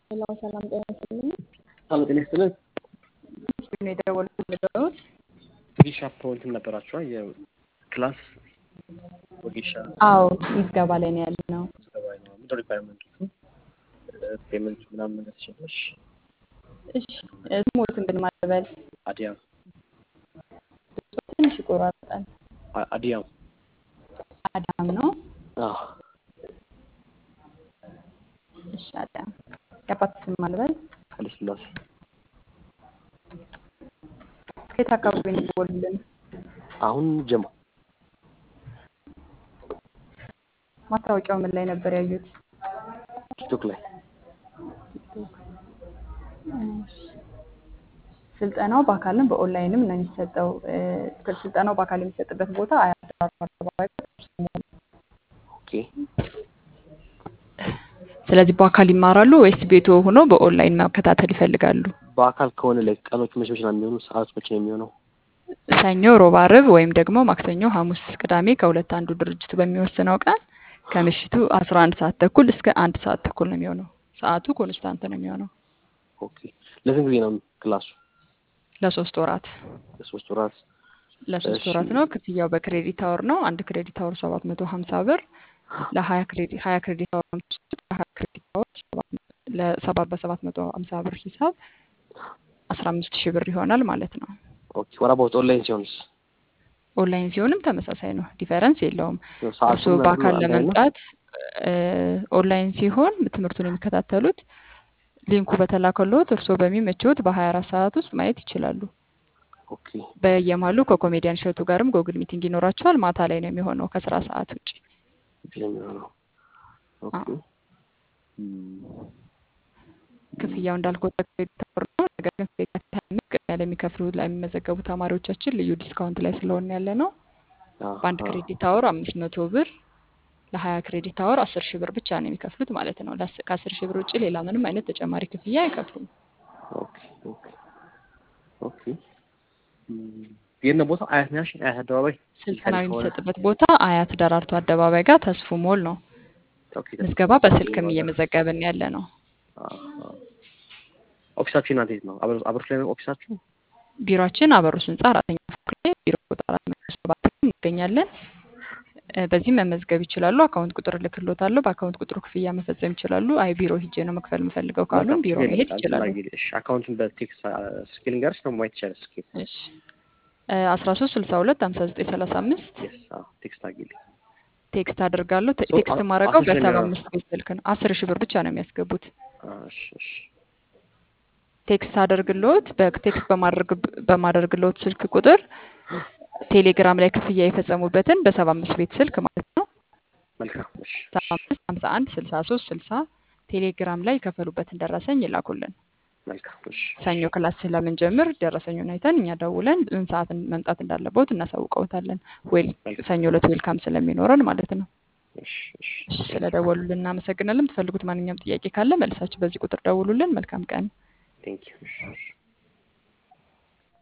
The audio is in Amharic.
ሄሎ ሰላም ጤና ይስጥልኝ። ሰላም ጤና ይስጥልን። ምስል ነው የደወልኩት። ወጌሻ ፕሮንትም ነበራችኋ የክላስ ወጌሻ አዎ ምዝገባ ላይ ነው ያለ ነው። ምዝገባ ነው። ምንድን ሪኳየርመንቶቹ ፔመንቱ ምናምን ነገር ትችላለሽ? እሺ ስሞትን ግን ማለበል አዲያም ትንሽ ይቆራረጣል። አ- አዲያም አዳም ነው። አዎ እሺ አዳም የአባት ስም ማለበል ኃይለ ሥላሴ ከየት አካባቢ ነው የደወሉልን? አሁን ጀማ ማስታወቂያው ምን ላይ ነበር ያዩት? ቲክቶክ ላይ ቲክቶክ። እሺ። ስልጠናው በአካልም በኦንላይንም ነው የሚሰጠው። እ፣ ስልጠናው በአካል የሚሰጥበት ቦታ አያት አደባባይ ኦኬ ስለዚህ በአካል ይማራሉ ወይስ ቤቶ ሆኖ በኦንላይን መከታተል ይፈልጋሉ? በአካል ከሆነ ላይ ቀኖች መቼ መቼ ነው የሚሆኑ? ሰዓት መቼ ነው የሚሆነው? ሰኞ፣ ሮብ፣ አርብ ወይም ደግሞ ማክሰኞ፣ ሐሙስ፣ ቅዳሜ ከሁለት አንዱ ድርጅቱ በሚወስነው ቀን ከምሽቱ አስራ አንድ ሰዓት ተኩል እስከ አንድ ሰዓት ተኩል ነው የሚሆነው። ሰዓቱ ኮንስታንት ነው የሚሆነው ኦኬ ለስንት ጊዜ ነው ክላሱ? ለሶስት ወራት ለሶስት ወራት። ለሶስት እሺ። ወራት ነው። ክፍያው በክሬዲት አወር ነው። አንድ ክሬዲት አወር ሰባት መቶ ሀምሳ ብር ለሀያ ክሬዲት ሀያ ክሬዲት አወር ነው የምትወስዱት። ለሀያ ክሬዲት አወር ሰባት መ- ለሰባት በሰባት መቶ ሀምሳ ብር ሂሳብ አስራ አምስት ሺህ ብር ይሆናል ማለት ነው። ኦኬ ወራ በውስጥ ኦንላይን ሲሆንስ? ኦንላይን ሲሆንም ተመሳሳይ ነው፣ ዲፈረንስ የለውም። ሰዓቱ እርስዎ በአካል ለመምጣት እ፣ ኦንላይን ሲሆን ትምህርቱን የሚከታተሉት ሊንኩ በተላከሎት እርስዎ በሚመችዎት በሀያ አራት ሰዓት ውስጥ ማየት ይችላሉ። ኦኬ በየማሉ ከኮሜዲያን እሸቱ ጋርም ጎግል ሚቲንግ ይኖራቸዋል። ማታ ላይ ነው የሚሆነው ከስራ ሰዓት ውጭ። የሚሆነው ኦኬ አዎ። እም፣ ክፍያው እንዳልኩት በክሬዲት አወር ነው። ነገር ግን ከየካቲት ሀያ አምስት ቅድሚያ ለሚከፍሉ ለሚመዘገቡ ተማሪዎቻችን ልዩ ዲስካውንት ላይ ስለሆነ ያለ ነው። አዎ፣ በአንድ አዎ። ክሬዲት አወር አምስት መቶ ብር ለሀያ ክሬዲት አወር አስር ሺህ ብር ብቻ ነው የሚከፍሉት ማለት ነው። ለአስ- ከአስር ሺህ ብር ውጭ ሌላ ምንም አይነት ተጨማሪ ክፍያ አይከፍሉም። ኦኬ ኦኬ ኦኬ እም፣ የት ነው ቦታው? አያት ነሽ? አያት አደባባይ ስልጠናው ከሆነ የሚሰጥበት ቦታ አያት ደራርቱ አደባባይ ጋር ተስፉ ሞል ነው። ኦኬ ምዝገባ በስልክም እየመዘገብን ያለ ነው። አዎ፣ አዎ። ኦፊሳችሁ እናንተ የት ነው? አብሮ- አብሮች ላይ ነው ኦፊሳችሁ? ቢሮአችን አበሩስ ህንጻ አራተኛ ፎቅ ላይ ቢሮ ቁጥር አራት መቶ ሰባት ላይ እንገኛለን። እ፣ በዚህም መመዝገብ ይችላሉ። አካውንት ቁጥር እልክልዎታለሁ። በአካውንት ቁጥሩ ክፍያ መፈጸም ይችላሉ። አይ ቢሮ ሂጄ ነው መክፈል የምፈልገው ካሉን መልካም። ቢሮ ችግር መሄድ የለም። ይችላሉ። ላጊ- እሺ፣ አካውንቱን በቴክስት ስልክ ልንገርሽ ነው ማየት ይቻላል። ስልክ እሺ አስራ ሶስት ስልሳ ሁለት ሀምሳ ዘጠኝ ሰላሳ አምስት የስ አዎ፣ ቴክስት አጊልኝ። ቴክስት አደርጋለሁ። ቴ- ሶ ቴክስት አ- ማድረገው አስር ሺህ በሰባ ነው አምስት ቤት ስልክ ነው። አስር ሺህ ብር ብቻ ነው የሚያስገቡት። እሺ፣ እሺ። ቴክስት አደርግልዎት በቴክስት በማድረግ በማደርግልዎት ስልክ ቁጥር ቴሌግራም ላይ ክፍያ የፈጸሙበትን በሰባ አምስት ቤት ስልክ ማለት ነው መልካም። እሺ፣ ሰባ አምስት ሀምሳ አንድ ስልሳ ሶስት ስልሳ ቴሌግራም ላይ የከፈሉበትን ደረሰኝ ይላኩልን። መልካም። እሺ፣ ሰኞ ክላስ ስለምንጀምር ደረሰኙን አይተን እኛ ደውለን ምን ሰዓት መምጣት እንዳለበት እናሳውቀውታለን። ዌል መልካም። ሰኞ ዕለት ዌልካም ስለሚኖረን ማለት ነው። እሺ፣ እሺ። እሺ ስለደወሉልን እናመሰግናለን። የምትፈልጉት ማንኛውም ጥያቄ ካለ መልሳችሁ በዚህ ቁጥር ደውሉልን። መልካም ቀን። ቴንክ ዩ። እሺ፣ እሺ።